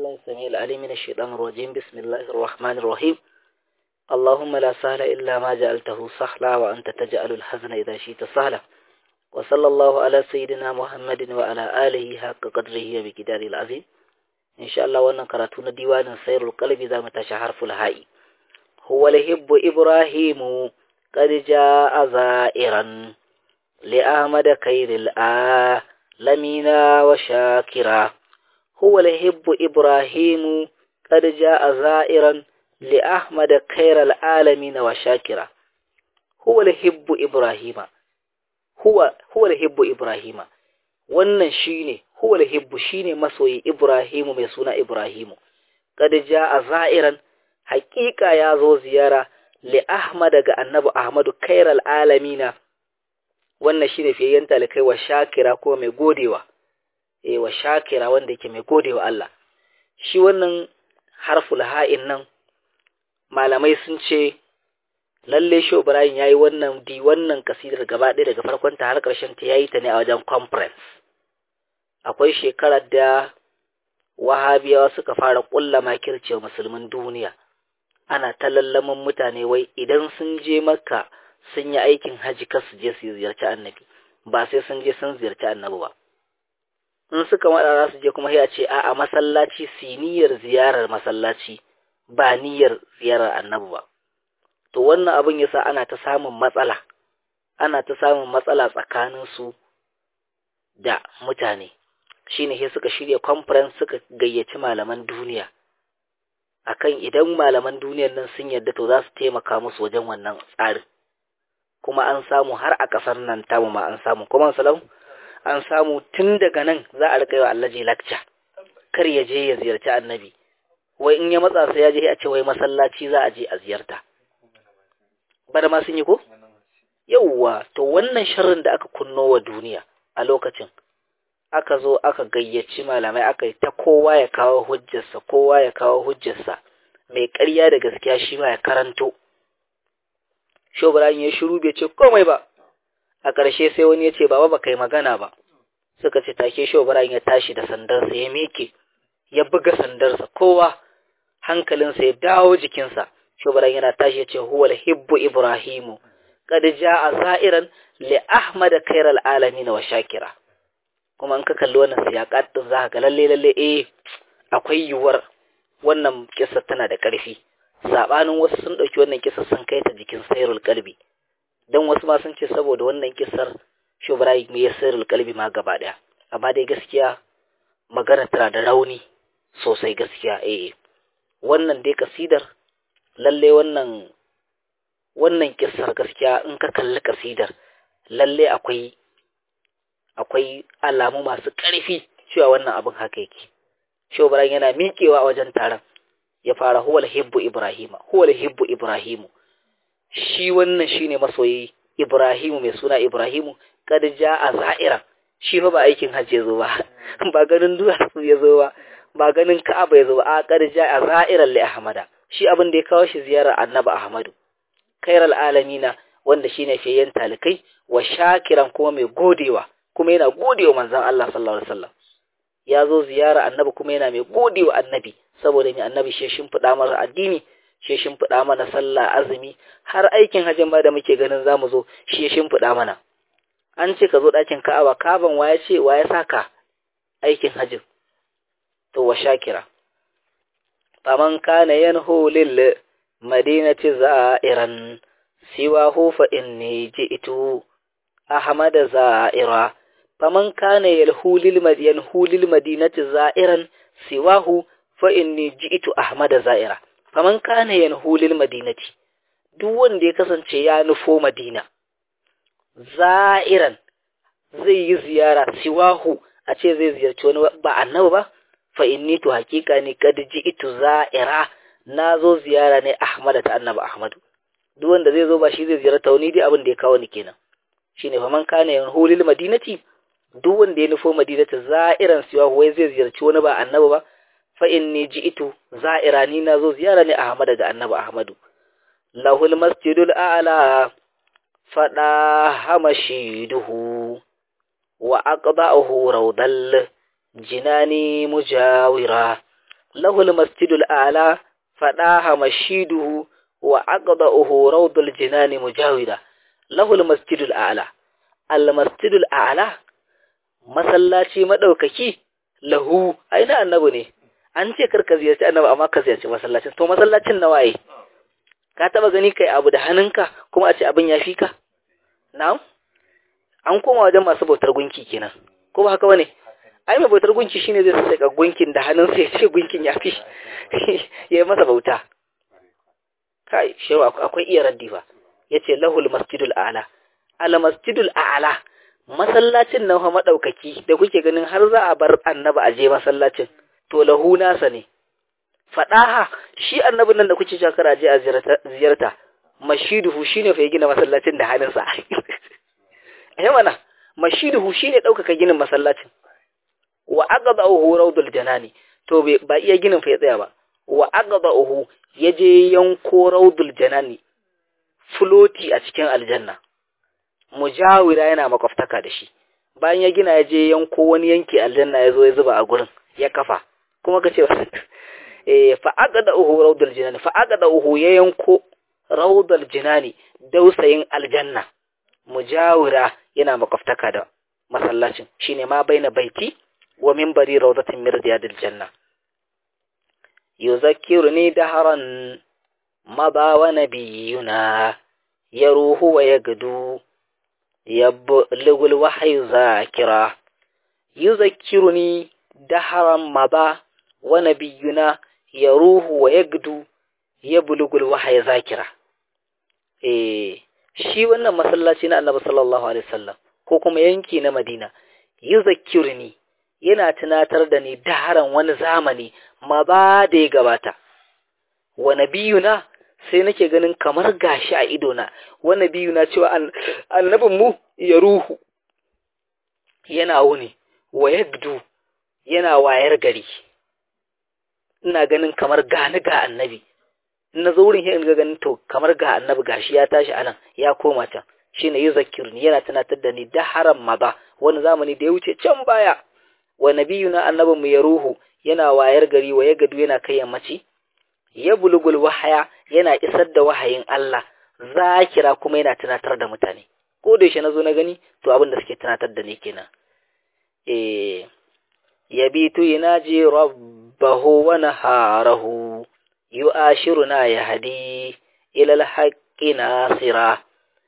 بالله السميع العليم من الشيطان الرجيم بسم الله الرحمن الرحيم اللهم لا سهل إلا ما جعلته سهلا وأنت تجعل الحزن إذا شئت سهلا وصلى الله على سيدنا محمد وعلى آله حق قدره بكدار العظيم إن شاء الله وانا قراتون ديوان سير القلب ذا متشهر فلهائي هو لهب إبراهيم قد جاء زائرا لأحمد خير العالمين وشاكرا هو لهب إبراهيم قد جاء زائرا لأحمد خير العالمين وشاكرا هو لهب إبراهيم هو هو لهب إبراهيم wannan shine huwa hibbu shine masoyi Ibrahimu mai suna Ibrahimu kad jaa za'iran haqiqa ya zo ziyara li Ahmad ga Annabi Ahmadu khairal alamina wannan shine fiyayyen talikai wa shakira ko mai godewa eh wa shakira wanda yake mai godewa Allah shi wannan harful ha'in nan malamai sun ce lalle shi Ibrahim yayi wannan di wannan kasidar gaba ɗaya daga farkon ta har ƙarshen ta yayi ta ne a wajen conference akwai shekarar da wahabiyawa suka fara ƙulla makirce musulmin duniya ana ta lallamin mutane wai idan sun je makka sun yi aikin haji kar su je su ziyarci annabi ba sai sun je sun ziyarci annabi ba in suka maɗa za su je kuma sai a ce a'a masallaci su niyyar ziyarar masallaci ba niyyar ziyarar annabi ba to wannan abin yasa ana ta samun matsala ana ta samun matsala tsakanin su da mutane shine sai suka shirya conference suka gayyaci malaman duniya akan idan malaman duniyar nan sun yarda to za su taimaka musu wajen wannan tsarin kuma an samu har a ƙasar nan tamu ma an samu kuma salam an samu tun daga nan za a rika yi wa allaji lakca kar ya je ya ziyarci annabi wai in ya matsa sai ya je a ce wai masallaci za a je a ziyarta bada ma sun yi ko yauwa to wannan sharrin da aka kunno wa duniya a lokacin aka zo aka gayyaci malamai aka yi ta kowa ya kawo hujjarsa kowa ya kawo hujjarsa mai ƙarya da gaskiya shi ma ya karanto shobrayin ya shiru bai ce komai ba a ƙarshe sai wani ya ce baba ba kai magana ba suka ce take shobrayin ya tashi da sandarsa ya miƙe ya buga sandarsa kowa hankalinsa ya dawo jikinsa shobrayin yana tashi ya ce huwal hibbu ibrahimu qad jaa za'iran li ahmad khairal alamin wa shakira kuma in ka kalli wannan siyaƙat din za ka ga lalle lalle eh akwai yiwuwar wannan kissa tana da ƙarfi sabanin wasu sun ɗauki wannan kissa sun kai ta jikin sayrul qalbi dan wasu ma sun ce saboda wannan kissar shubrai me ya sayrul qalbi ma gaba daya amma dai gaskiya magana tana da rauni sosai gaskiya eh wannan dai kasidar lalle wannan wannan kissar gaskiya in ka kalli kasidar lalle akwai akwai alamu masu ƙarfi cewa wannan abin haka yake shobaran yana miƙewa a wajen taron ya fara huwal hibbu ibrahima huwal hibbu ibrahimu shi wannan shine masoyi ibrahimu mai suna ibrahimu kad a za'ira shi fa ba aikin hajji ya zo ba ba ganin duwatsu ya zo ba ba ganin ka'aba ya zo ba a kad a za'iran li ahmada shi abin da ya kawo shi ziyarar annabi ahmadu khairal alamina wanda shine fiyayyen talikai wa shakiran kuma mai godewa kuma yana gode wa manzan Allah sallallahu alaihi wasallam ya zo ziyara annabi kuma yana mai gode wa annabi saboda mai annabi shi shimfiɗa mana addini shi shimfiɗa mana sallah azumi har aikin hajjin ma da muke ganin zamu zo shi ya shimfiɗa mana an ce ka zo ɗakin Ka'aba kaban waya ce waya saka aikin hajjin to wa shakira faman kana yanhu lil madinati za'iran siwahu fa inni ji'tu ahmad za'ira faman kana yalhulil madiyan hulil madinati za'iran siwahu fa inni ji'tu ahmada za'ira faman kana yanhulil madinati duk wanda ya kasance ya nufo madina za'iran zai yi ziyara siwahu a ce zai ziyarci wani ba annabi ba fa inni to hakika ne kad ji'tu za'ira na zo ziyara ne ahmada ta annabi ahmadu duk wanda zai zo ba shi zai ziyarta wani dai abin da ya kawo ni kenan shine fa man kana yanhulil madinati duk wanda ya nufo madinata za'iran siwa wai zai ziyarci wani ba annabi ba fa inni ji'tu za'ira ni nazo ziyara ne ahmad daga annabi ahmadu lahul masjidul a'la fada hamashiduhu wa aqba'uhu rawdal jinani mujawira lahul masjidul a'la fadaha mashiduhu wa aqda'uhu rawdul jinani mujawida lahul masjidul a'la al masjidul a'la masallaci madaukaki lahu aina annabi ne an ce karka ziyarci annabi amma ka ziyarci masallacin to masallacin na waye ka taba gani kai abu da hannunka kuma a ce abin ya fi ka na'am an koma wajen masu bautar gunki kenan ko ba haka bane ai mai bautar gunki shine zai saka gunkin da hannunsa ya ce gunkin ya fi ya yi masa bauta kai shewa akwai iya raddi fa yace lahul masjidul a'la al masjidul a'la masallacin nan fa madaukaki da kuke ganin har za a bar annabi a je masallacin to lahu nasa ne fadaha shi annabin nan da kuke shakara je a ziyarta mashiduhu shine fa ya gina masallacin da hannunsa eh mana mashiduhu shine daukaka ginin masallacin wa aqdahu rawdul janani to ba iya ginin fa ya tsaya ba wa aqdahu yaje yanko rawdul janani floti a cikin aljanna mujawira yana makwabtaka da shi bayan ya gina ya je yanko wani yanki aljanna ya zo ya zuba a gurin ya kafa kuma ka ce eh fa aqada uhu rawdul jinani fa aqada uhu ya yanko rawdul jinani dausayin aljanna mujawira yana makwabtaka da masallacin shine ma baina baiti wa minbari rawdatin min riyadil janna yuzakkiruni daharan maba wa nabiyuna yaruhu wa yagdu يبلغ الوحي ذاكرا يذكرني دهرا مضى ونبينا يروح ويجدو يبلغ الوحي ذاكرا eh shi wannan masallaci na Annabi sallallahu alaihi wasallam ko kuma yanki na Madina yuzakkirni yana tunatar da ni daharan wani zamani ma ba da ya gabata wa nabiyuna sai nake ganin kamar gashi a idona wani biyu na cewa annabin mu ya ruhu yana wuni wa yagdu yana wayar gari ina ganin kamar gani ga annabi na zo wurin in ga ganin to kamar ga annabi gashi ya tashi anan ya koma can shine yuzakkirni yana tunatar da ni da haram maza wani zamani da ya wuce can baya wa nabiyuna annabin mu ya ruhu yana wayar gari wa yagdu yana kai yammaci ya bulugul wahaya yana isar da wahayin Allah zakira kuma yana tunatar da mutane ko da yaushe nazo na gani to abin da suke tunatar da ni kenan eh yabitu yanaji rabbahu wa naharahu yu'ashiruna yahdi ila al-haqqi nasira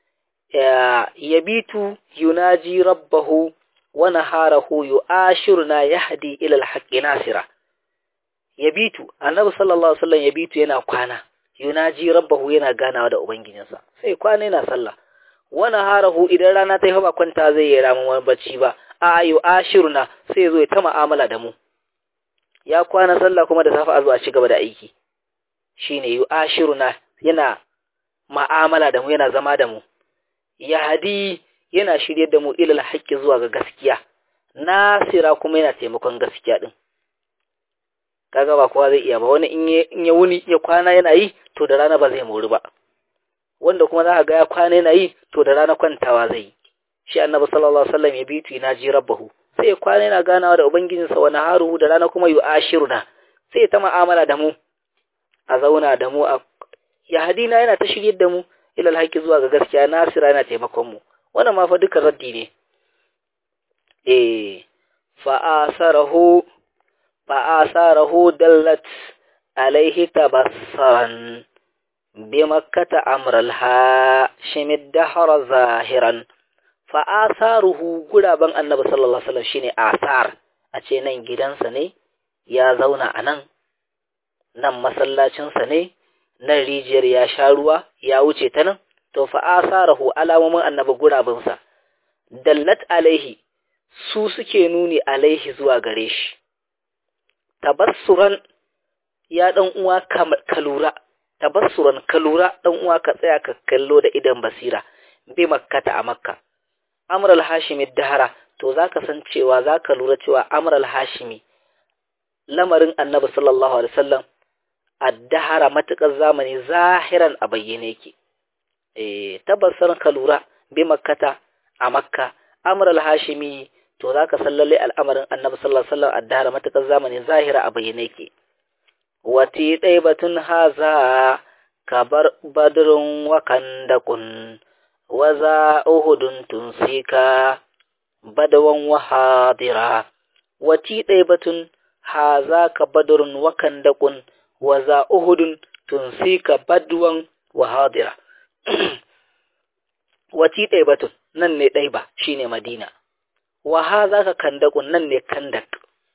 yabitu yunaji rabbahu wa naharahu yu'ashiruna yahdi ila al-haqqi nasira yabitu annabi sallallahu alaihi wasallam yabitu yana kwana yunaji rabbahu yana ganawa da ubangijinsa sai kwana yana sallah wana harahu idan rana ta yi ba kwanta zai yi ramin wani bacci ba a ayu ashiruna sai zo ya ta mu'amala da mu ya kwana sallah kuma da safe a zo a ci gaba da aiki shine yu ashiruna yana ma'amala da mu yana zama da mu ya hadi yana shirye da mu ilal haqqi zuwa ga gaskiya nasira kuma yana taimakon gaskiya din kaga ba kowa zai iya ba wani in ya wuni ya kwana yana yi to da rana ba zai mori ba wanda kuma za ka ga ya kwana yana yi to da rana kwantawa zai yi shi annabi sallallahu alaihi wasallam ya bitu ina ji rabbahu sai ya kwana yana ganawa da ubangijinsa wani haruhu da rana kuma yu'ashiruna sai ya ta mu'amala da mu a zauna da mu a ya hadina yana ta shiryar da mu ila alhaqi zuwa ga gaskiya nasira yana taimakon mu wannan ma fa duka raddi ne eh fa asarahu فآثاره دلت عليه تبصرا بمكة أمر الهاشم الدهر ظاهرا فآثاره قرابا النبي صلى الله عليه وسلم شيني آثار أتي نين gidansa ne ya zauna a nan nan masallacinsa ne nan rijiyar ya sha ruwa ya wuce ta nan to fa asarahu alamomin annabi gurabinsa dallat alaihi su suke nuni alaihi zuwa gare shi tabassuran ya dan uwa ka lura tabassuran ka lura dan uwa ka tsaya ka kallo da idan basira bi makkata a makka amr al-hashimi dahara to zaka san cewa zaka lura cewa amr al-hashimi lamarin annabi sallallahu alaihi wasallam ad-dahara matakar zamani zahiran a bayyane yake eh tabassuran ka lura bi makkata a makka amr al-hashimi to za ka san lalle al'amarin annabi sallallahu alaihi wasallam addara matakar zamani zahira a bayyane yake wati ɗaibatun haza kabar badrun wa kandakun wa za uhudun tunsika badawan wa hadira wati ɗaibatun haza ka badrun wa kandakun wa za uhudun tunsika badwan wa hadira wati ɗaibatun nan ne ɗaiba shine madina wa haza ka kandakun nan ne kandak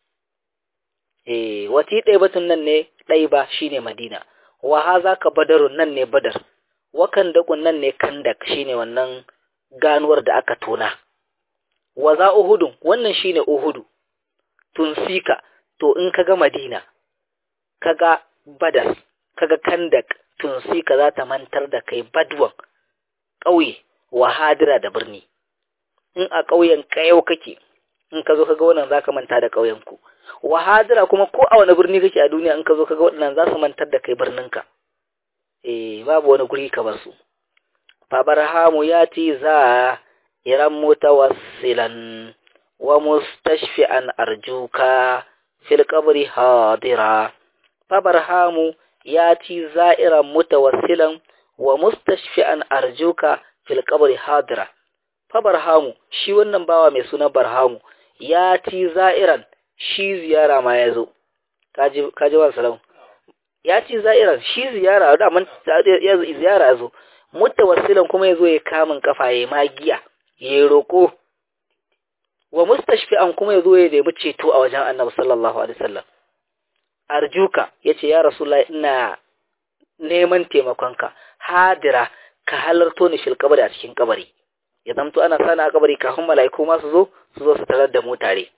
eh wati ɗaibatun nan ne ɗaiba shine madina wa haza ka badarun nan ne badar wa kandakun nan ne kandak shine wannan ganuwar da aka tona wa za uhudun wannan shine uhudu tunsika to in kaga madina kaga badar kaga kandak tunsika za ta mantar da kai badwan ƙauye wa hadira da birni in a ƙauyen kayau kake in ka zo kaga wannan zaka manta da ƙauyen ku wa hadira kuma ko a wani birni kake a duniya in ka zo kaga waɗannan za su mantar da kai birninka eh babu wani guri ka bar su fabarhamu yati za iran mutawassilan wa mustashfi'an arjuka fil qabri hadira fabarhamu yati za'iran mutawassilan wa mustashfi'an arjuka fil qabri hadira fabarhamu shi wannan bawa mai suna barhamu yati za'iran shi ziyara ma yazo kaji kaji wa salam yati za'iran shi ziyara da man ziyara yazo mutawassilan kuma yazo ya kamun kafa ya magiya ya roko wa mustashfi'an kuma yazo ya nemi ceto a wajen Annabi sallallahu alaihi wasallam arjuka yace ya rasulullahi ina neman taimakonka hadira ka halarto ni fil kabari a cikin kabari ya zamto ana sana a kabari kafin mala'iku ma su zo su zo su tarar da mu tare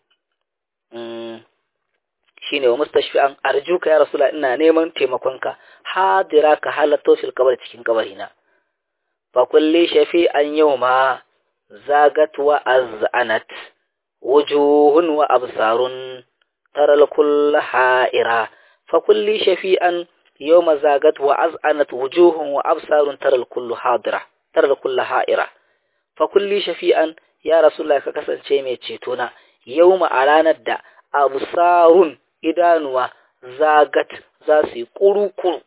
shine wa mustashfi'an arjuka ya rasulullahi ina neman taimakonka hadira ka halarto fil kabari cikin kabari na fa kulli shafi'an yawma zagat wa azanat wujuhun wa absarun taral kull ha'ira fa kulli shafi'an yawma zagat wa azanat wujuhun wa absarun taral kull hadira taral kull ha'ira fa kulli shafi'an ya rasulullah ka kasance mai ceto na yawma a ranar da absarun idanuwa zagat za su yi kuru-kuru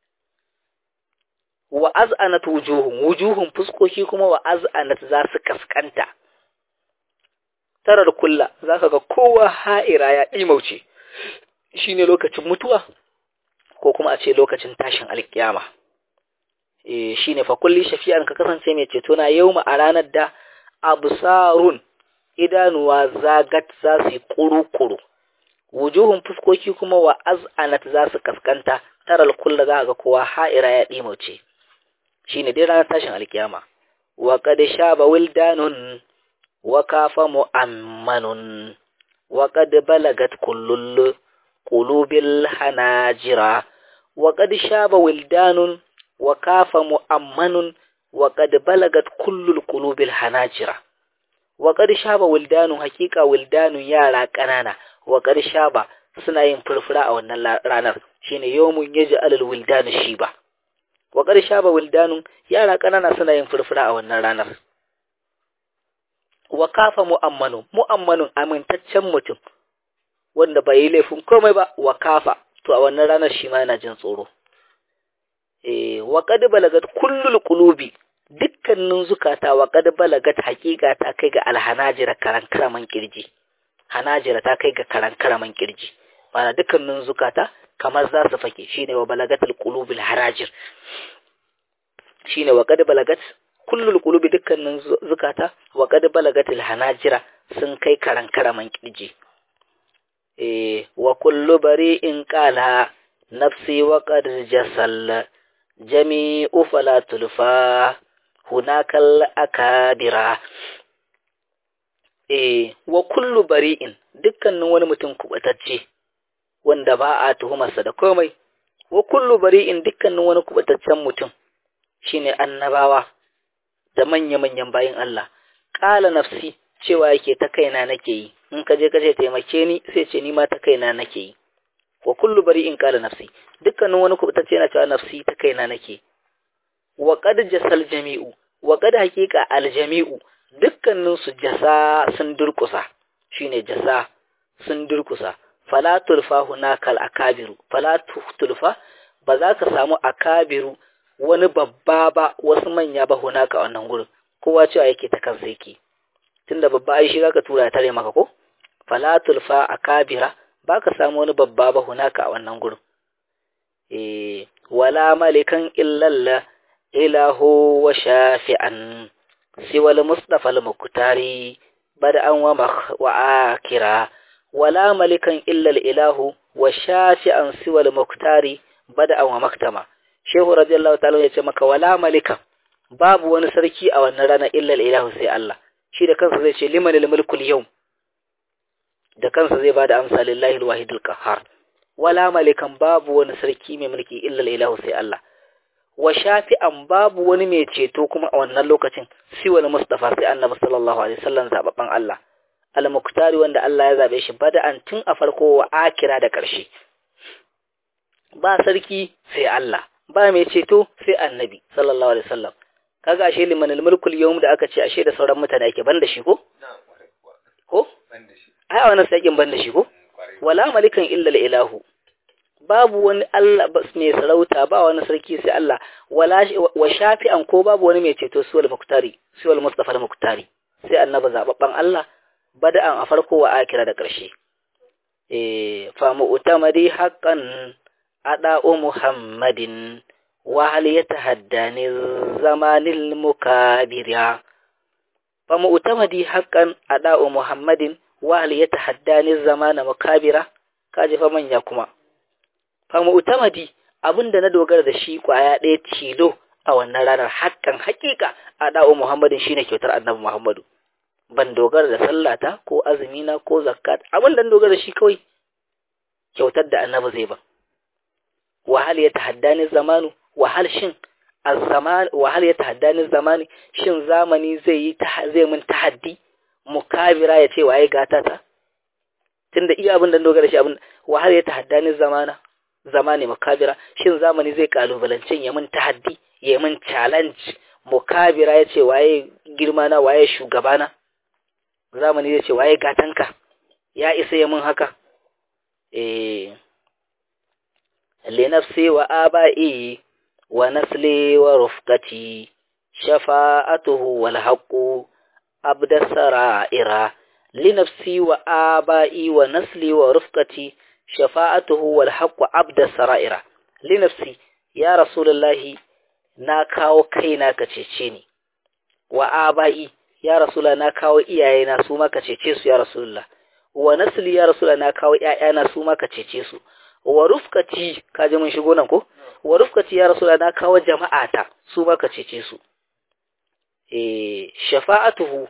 wa az'anat wujuhum wujuhum fuskoki kuma wa az'anat za su kaskanta tarar kulla zaka ga kowa ha'ira ya imauce shine lokacin mutuwa ko kuma a ce lokacin tashin alkiyama eh shine fa kulli shafi'an ka kasance mai ceto na yauma a ranar da absarun idanuwa zagat za su yi kuru-kuru wujuhun fuskoki kuma wa az'anat za su kaskanta taral kulla za ga kowa ha'ira ya dimauce shine dai ranar tashin alkiyama wa qad shaba wildanun wa kafa mu'ammanun wa qad balagat kullul qulubil hanajira wa qad shaba wildanun wa kafa mu'ammanun wa qad balagat kullul qulubil hanajira wa qad shaba wildanun hakika wildanun yara kanana wa qad shaba suna yin furfura a wannan ranar shine yawmun yaj'alul wildanu shiba wa ƙarsha ba wildanun yara ƙanana suna yin furfura a wannan ranar wa kafa mu'ammanu mu'ammanun amintaccen mutum wanda bai yi laifin komai ba wa kafa to a wannan ranar shi ma yana jin tsoro eh wa qad balagat kullul qulubi dukkanin zukata wa qad balagat haqiqa ta kai ga alhanajira karan karaman kirji hanajira ta kai ga karan karaman kirji mana dukkanin zukata kamar za su fake shine wa balagatul qulubil harajir shine wa qad balagat kullul qulubi dukkanin zukata wa qad balagatul hanajira sun kai karan karaman kirji eh wa kullu bari'in qala nafsi wa qad jasal jami'u fala tulfa hunakal akabira eh wa kullu bari'in dukkanin wani mutum kubatacce wanda ba a tuhumarsa da komai wa kullu bari'in dukkanin wani kubataccen mutum shine annabawa da manya-manyan bayin Allah qala nafsi cewa yake ta kaina nake yi in ka je ka ce taimake ni sai ce ni ma ta kaina nake yi wa kullu bari'in qala nafsi dukkanin wani kubatacce yana cewa nafsi ta kaina nake wa qad jasal jami'u wa qad haqiqa al jami'u dukkanin su jasa sun durkusa shine jasa sun durkusa fala tulfa hunaka al-akabiru fala tulfa ba za ka samu akabiru wani babba ba wasu manya ba hunaka wannan gurin kowa cewa yake ta kansa yake tunda babba ai shi zaka tura tare maka ko fala tulfa akabira ba ka samu wani babba ba hunaka a wannan gurin eh wala malikan illalla ilahu wa shafi'an siwal mustafa al-muktari bada'an wa wa akira wala malikan illa ilahu wa shafi'an siwal muktari bada'an wa maktama shehu radiyallahu ta'ala ya ce maka wala malikan babu wani sarki a wannan rana illa ilahu sai Allah shi da kansa zai ce liman al-mulkul yawm da kansa zai bada amsa lillahi al-wahidul qahhar wala malikan babu wani sarki mai mulki illa ilahu sai Allah wa shafi'an babu wani mai ceto kuma a wannan lokacin siwal mustafa sai annabi sallallahu alaihi wasallam zababban Allah al-muktari wanda Allah ya zabe shi bada'an tun a farko wa akira da ƙarshe ba sarki sai Allah ba mai ceto sai annabi sallallahu alaihi wasallam kaga ashe liman al-mulkul yawm da aka ce ashe da sauran mutane ake banda shi ko ko ai a wannan sakin banda shi ko wala malikan illa al-ilahu babu wani Allah mai sarauta ba wani sarki sai Allah wala wa shafi'an ko babu wani mai ceto suwal muktari suwal mustafa al-muktari sai annabi zababban Allah bada'an a farko wa akira da ƙarshe eh fa mu'tamadi haqqan ada'u muhammadin wa hal yatahaddani zamanil mukabira fa mu'tamadi haqqan ada'u muhammadin wa hal yatahaddani zamana mukabira kaje fa manya kuma fa mu'tamadi abinda na dogara da shi kwaya ɗaya tilo a wannan ranar hakan hakika ada'u muhammadin shine kyautar annabi muhammadu ban dogara da sallata ko azumina ko zakat abin da dogara da shi kawai kyautar da annabi zai ba wahal ya tahaddani zamanu wahal shin az-zaman wahal ya tahaddani zamani shin zamani zai yi zai mun tahaddi mukabira ya ce waye gata ta tunda iya abin da dogara shi abin wahal ya tahaddani zamana zamani mukabira shin zamani zai kalubalancin ya mun tahaddi ya mun challenge mukabira ya ce waye girma na waye shugabana zamani zai ce waye gatanka ya isa ya mun haka eh li nafsi wa aba'i wa nasli wa rufqati shafa'atuhu wal haqqu abda sara'ira li nafsi wa aba'i wa nasli wa rufqati shafa'atuhu wal haqqu abda sara'ira li nafsi ya rasulullahi na kawo kaina ka cece ni wa aba'i ya rasula na kawo iyayena su maka cece su ya rasulullah wa nasli ya rasula na kawo ƴaƴana su maka cece su wa rufqati kaje mun shigo nan ko wa rufqati ya rasula na kawo jama'ata su maka cece su eh shafa'atuhu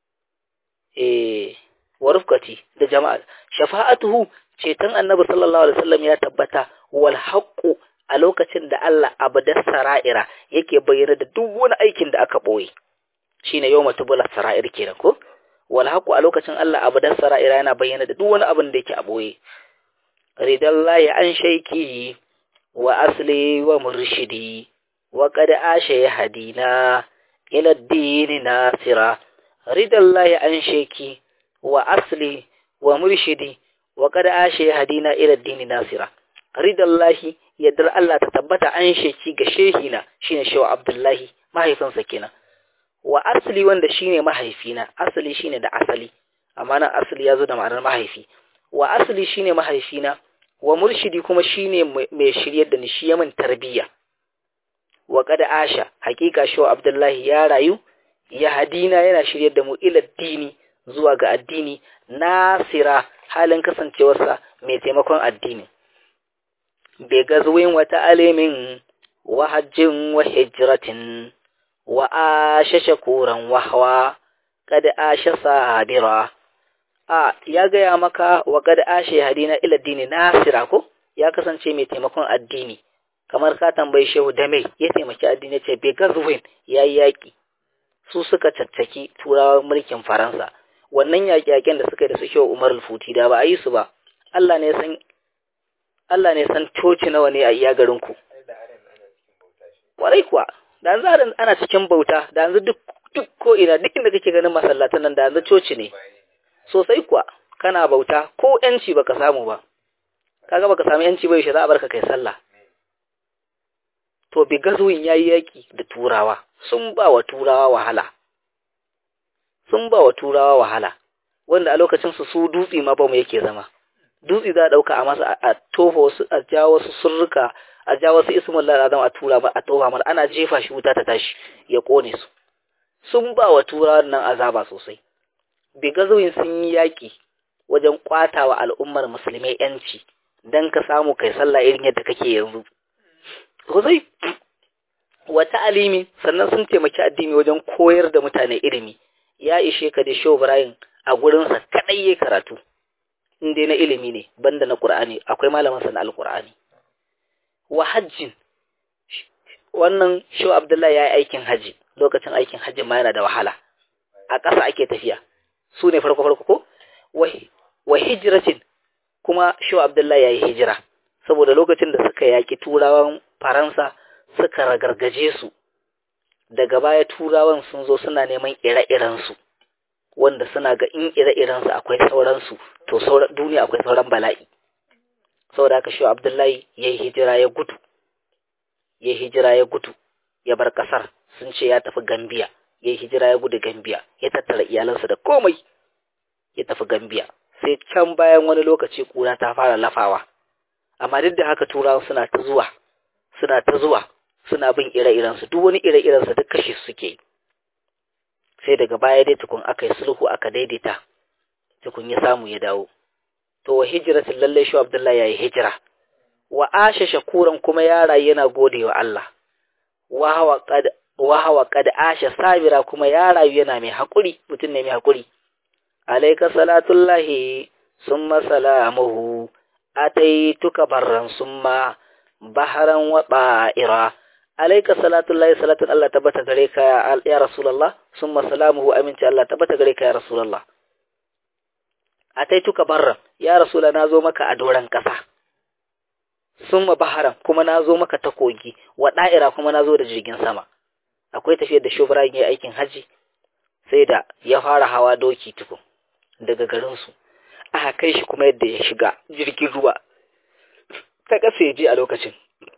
eh wa rufqati da jama'a shafa'atuhu ceton annabi sallallahu alaihi wasallam ya tabbata wal haqqu a lokacin da Allah abadar sara'ira yake bayyana da duk wani aikin da aka boye shine yawma tubula sara'ir kenan ko wal haqu a lokacin Allah abadar sara'ira yana bayyana da duk wani abin da yake a boye ridallahi an shaiki wa asli wa murshidi wa qad asha hadina ila ad-din nasira ridallahi an shaiki wa asli wa murshidi wa qad asha hadina ila ad-din nasira ridallahi yaddar Allah ta tabbata an sheki ga shehina shine shehu Abdullahi mahaifinsa kenan wa asali wanda shine mahaifina asali shine da asali amma nan asali yazo da ma'anar mahaifi wa asali shine mahaifina wa murshidi kuma shine mai shiryar da ni shi yamin tarbiyya wa qad asha hakika shehu Abdullahi ya rayu ya hadina yana shiryar da mu ila dini zuwa ga addini nasira halin kasancewarsa mai taimakon addini بغزو وتعليم وحج وهجرة وآش شكورا وهوى قد آش صابرا a ya gaya maka wa kad ashe hadina ila dini nasira ko ya kasance mai taimakon addini kamar ka tambayi shehu da mai ya taimaki addini ce bai gazuwin ya yi yaƙi su suka caccaki turawan mulkin faransa wannan yaƙi-yaƙen da suka yi da su shehu umar futi da ba a yi su ba Allah ne san Allah ne san coci nawa ne a iya garinku. Kwarai kuwa, da yanzu ana cikin bauta, da yanzu duk duk ko ina duk inda kake ganin masallatan nan da yanzu coci ne. Sosai kuwa, kana bauta ko yanci baka samu ba kaga baka samu yanci ba yaushe za a barka kai sallah to bi gazuwin yayi yaki da turawa sun ba wa turawa wahala sun ba wa turawa wahala wanda a lokacin su su dutse ma ba mu yake zama dutse za a dauka a masa a tofa wasu a ja wasu surruka a ja wasu ismullah azam a tura ba a tofa mana ana jefa shi wuta ta tashi ya kone su sun ba wa turawan nan azaba sosai bi gazuwin sun yi yaki wajen kwatawa al'ummar musulmai yanci dan ka samu kai sallah irin yadda kake yanzu sosai wata alimi sannan sun taimaki addini wajen koyar da mutane ilimi ya ishe ka da Shehu Ibrahim a gurinsa kadai ya karatu in dai na ilimi ne banda na Qur'ani akwai malamin sa na Al-Qur'ani wa hajjin wannan Shehu Abdullahi ya yi aikin haji lokacin aikin hajji ma yana da wahala a ƙasa ake tafiya su ne farko farko ko wa hijratin kuma Shehu Abdullahi ya yi hijira saboda lokacin da suka yaki turawan Faransa suka ragargaje su daga baya turawan sun zo suna neman ire-irensu wanda suna ga in ire-irensu akwai sauransu to sauran duniya akwai sauran bala'i saboda haka shi abdullahi ya yi hijira ya gudu ya yi hijira ya gudu ya bar kasar sun ce ya tafi gambiya ya yi hijira ya gudu gambiya ya tattara iyalansa da komai ya tafi gambiya sai can bayan wani lokaci kura ta fara lafawa amma duk da haka turawan suna ta zuwa suna ta zuwa suna bin ire-irensu duk wani ire-irensu duk kashe suke sai daga baya dai tukun aka yi sulhu aka daidaita tukun ya samu ya dawo to wa hijiratin lallai shi abdullahi ya yi hijira wa asha shakuran kuma ya rayu yana gode wa Allah wa hawa kad asha sabira kuma ya rayu yana mai haƙuri mutum ne mai haƙuri alaika salatullahi summa salamuhu ataituka barran summa baharan wa ba'ira alayka salatullahi salatun Allah tabbata gare ka ya rasulullah summa salamuhu aminci Allah tabbata gare ka ya rasulullah ataituka barran ya rasula nazo maka a doran kasa summa baharan kuma nazo maka ta kogi wa da'ira kuma nazo da jirgin sama akwai tafiyar da shubra yayin aikin haji sai da ya fara hawa doki tukun daga garin su aka kai shi kuma yadda ya shiga jirgin ruwa ta ƙasa ya je a lokacin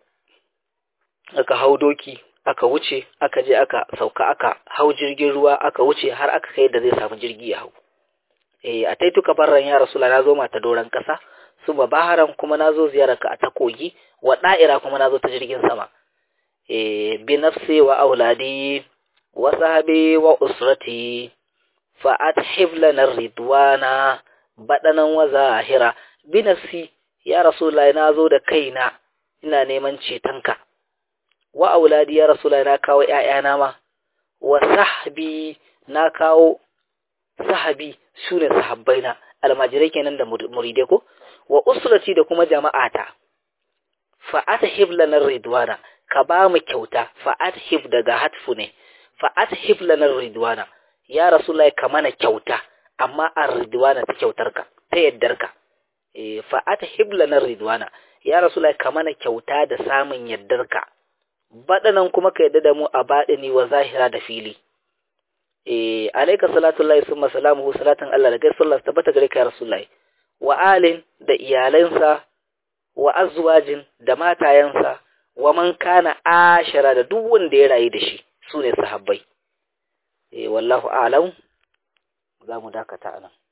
aka hau doki aka wuce aka je aka sauka aka hau jirgin ruwa aka wuce har aka kai da zai samu jirgi ya hau eh a taituka barran ya rasula na zo mata doran ƙasa su ba baharan kuma na zo ziyararka a ta kogi wa da'ira kuma na zo ta jirgin sama eh bi nafsi wa auladi wa sahabi wa usrati fa athib lana ridwana badanan wa zahira bi nafsi ya rasulullahi na zo da kaina ina neman cetonka wa auladi ya rasulullahi na kawo ƴaƴana ma wa sahbi na kawo sahabi sune sahabbaina almajirai kenan da muridai ko wa usrati da kuma jama'ata fa athib lana ridwana ka ba mu kyauta fa athib daga hatfu ne fa athib lana ridwana ya rasulullahi ka mana kyauta amma ar-ridwana ta kyautarka ta yaddarka eh fa athib lana ridwana ya rasulullahi ka mana kyauta da samun yaddarka badanan kuma ka yadda da mu a badini wa zahira da fili eh alayka salatullahi summa salamuhu salatan Allah da gaisuwar tabbata gare ka ya rasulullahi wa alin da iyalansa wa azwajin da matayensa wa man kana ashara da duk wanda ya rayu da shi sune sahabbai eh wallahu a'lam za mu dakata anan